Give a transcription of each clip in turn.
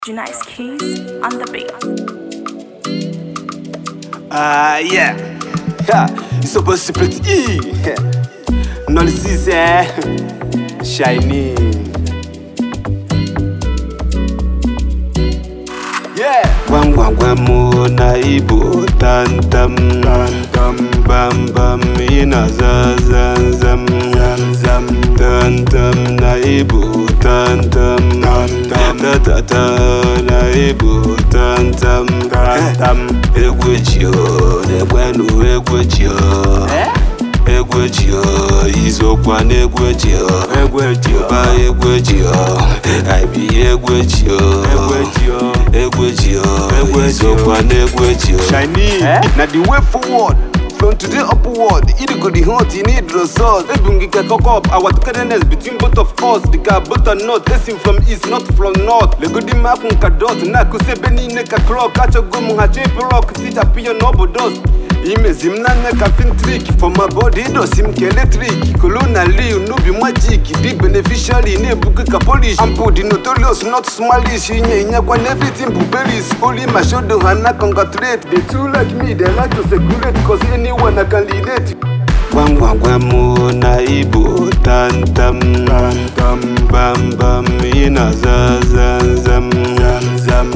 Nice keys on the beat. Ah, yeah. Ha, it's supposed to split E. No, this is eh. Shiny. Yeah. Gwam gwam gwam na ibu tantam tantam bam bam ina za zam zam zam zam tantam na ibu tantam tantam ta ta ta na ibu tantam tantam egwu eji o na-ekwenu egwu eji o egwu eji o izokwa na egwu eji o egwu eji o ba egwu eji o aibi egwu eji o egwu eji o egwu eji o izokwa na egwu eji o Shiny, na the way forward from today upward Idi go the hunt, you need result Ebu ngike cock up, our togetherness between both of us The car both are not, listen from east, not from north Lego di maku nka dot, na kuse beni ne ka clock Acho go mu ha chepe rock, sit up your noble dust imezi m na nne ka fin trick for my body idosi m ka eletrik kolonali n'obi magic dị beneficiary na-ebuga ka polish ample dị notorious not smalish inye inyekwa na everything bụ beris only my shoulder ha na congratulate they too like me they like to circulate cause anyone I can relate gwam gwam gwam na ibu tantam tantam bam bam ina za zam zam zam zam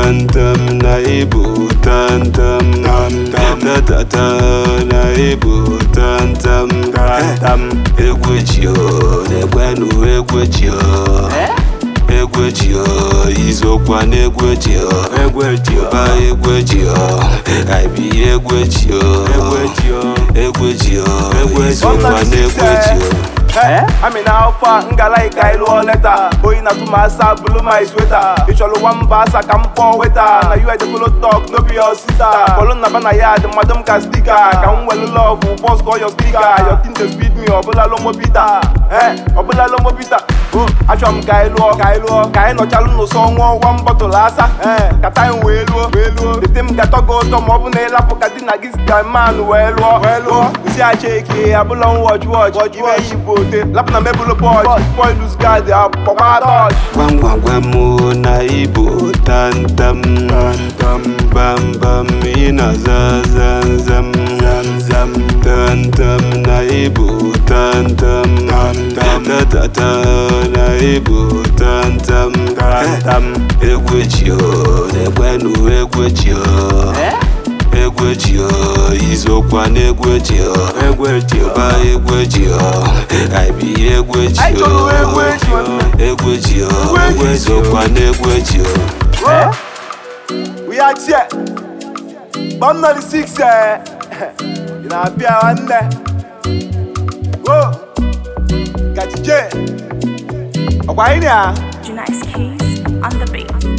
tantam na ibu tantam tantam ta ta ta na ibu tantam tantam egwu eji o na-ekwenu egwu eji o egwu eji o izokwa na egwu eji o egwu eji o ba egwu eji o aibi egwu eji o egwu eji o egwu eji o egwu izokwa na egwu eji o Hey, I'm in alpha, nga like I lụọ leta oyi na tụma asa bulu my sweater ịchọrọ nwamba asa ka m kpọọ weta na you the follow talk no be your sister bọlụ na bana ya dị mmadụ m ka stika ka m welu love boss call your speaker your team dey speed me ọbụla lomo bita eh ọbụla lomo bita achọrọ m ka anyị lụọ ka anyị lụọ ka anyị nọchalụ n'ụsọ nwụọ one bottle asa eh ka time wee lụọ wee lụọ dete m ga-atọ gị ụtọ ma ọ bụ na ịlapụ ka di na gị sita man wee lụọ wee lụọ nsi acha eke abụla m watch watch ime yi bụ ote lapụ na mebụlụ bọch boy lose guard akpọkwa touch gwam gwam gwam na ibu tantam tantam bam bam ina za zam zam zam zam tantam na ibu tantam tantam ta ta ta na ibu tantam tantam egwu eji o na-ekwenu egwu eji o egwu eji o izokwa na egwu eji o egwu eji o ba egwu eji o aibi egwu eji Anyị o chọrọ egwu eji o. egwu eji o egwu ezokwa na egwu eji o we are here bọm nọ dị six eh ị na-abịa nwanne wo gajije ọkwa anyị na Nice keys on the beat.